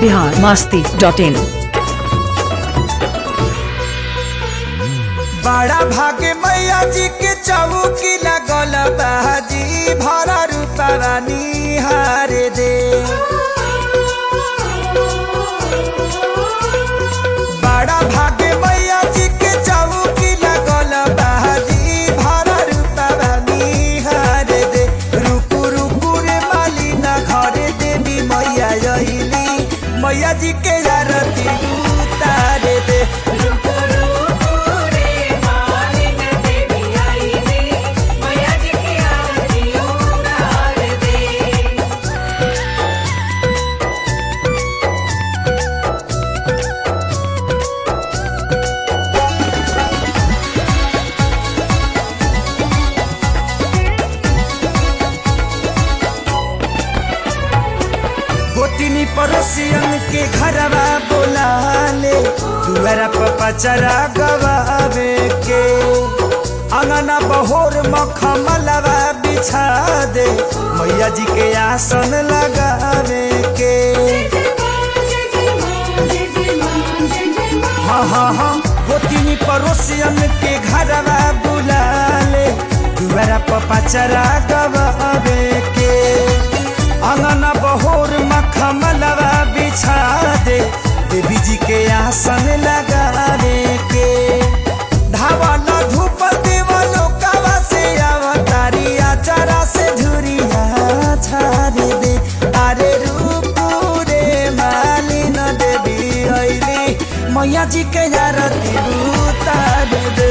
Bihar Masti dot इन बड़ा भाग्य मैया जी के चौकी लगल बाजी भरा रूपा निहारे दे बड़ा भाग्य मैया जी के चौकी लगल बाजी भरा रूपा निहारे दे रुकु रुकु रे माली ना घरे देवी मैया अइली मैया जी के आरती उतारे दे गोतिनी पड़ोसियन के घरवा बोला ले दुआरा पर पचरा गवावे के अंगना बहोर मखमलवा बिछा दे मैया जी के आसन लगावे के हाँ हाँ हाँ गोतिनी पड़ोसियन के घरवा बुला ले दुआरा पर पचरा गवावे के अंगना बहोर मखमलवा बिछा दे देवी जी के आसन लगावे के धावल धूप देवलो कवा से अवतारी आचारा से धुरिया छाड़े दे अरे रूप रे मालिन देवी अइली मैया जी के आरती उतार दे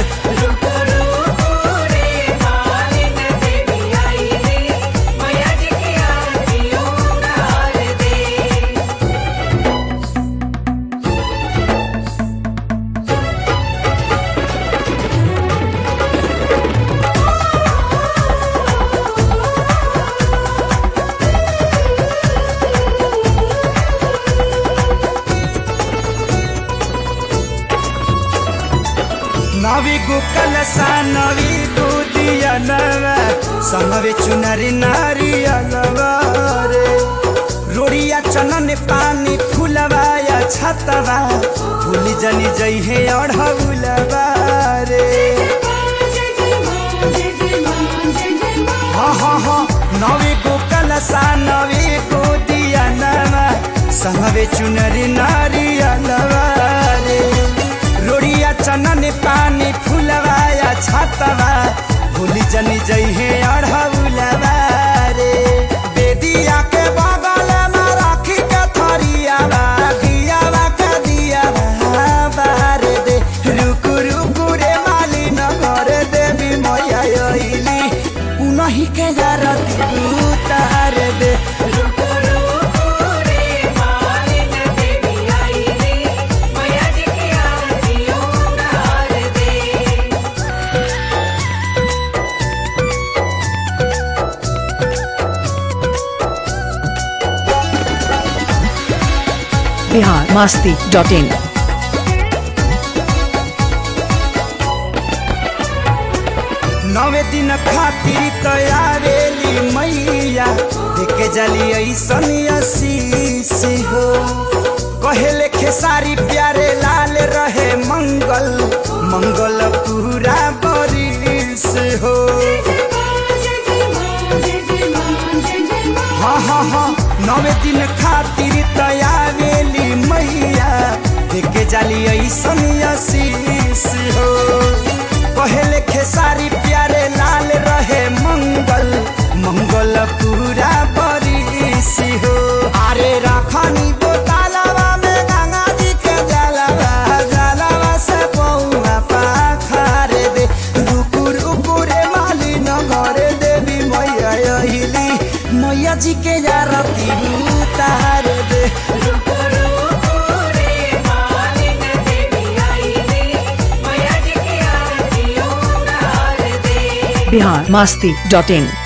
नवी गुकल सा नवी गुदिया नवा संगवे चुनरी नारी अलवारे रोड़िया चनन पानी फुलवा या छतवा भूली जनी जई है अढ़ौलवा रे हाँ हाँ हाँ नवी गुकल सा नवी गुदिया नवा संगवे चुनरी नारी अलवारे रोड़िया चनन पानी फुलवा या छतवा भूली जनी जई है अढ़ौलवा रे बेदिया के बगल में राखी के थरिया दियावा के दियावा बार दे रुकु रुकु रे माली न घर देवी मैया अइली उनही के जरती उतार दे बिहार मास्ती डॉट इन नवे दिन खातिर तैयारेली मैया देखे जली ऐसन आशीष हो कहेले खेसारी प्यारे लाल रहे मंगल मंगल पूरा बरिस हो हाँ हाँ हाँ नवे दिन खातिर तैयारेली मैया देखे जाली ऐसन आशीष हो कहेले खेसारी प्यारे लाल रहे मंगल मंगल पूरा बरिस हो अरे रखनी बोतलवा में गंगा जी के जलवा जलवा से पौना पाखार दे रुकु रुकु रे माली न घरे देवी मैया अहिली मैया जी के आरती उतार दे बिहार मास्ती डॉट इन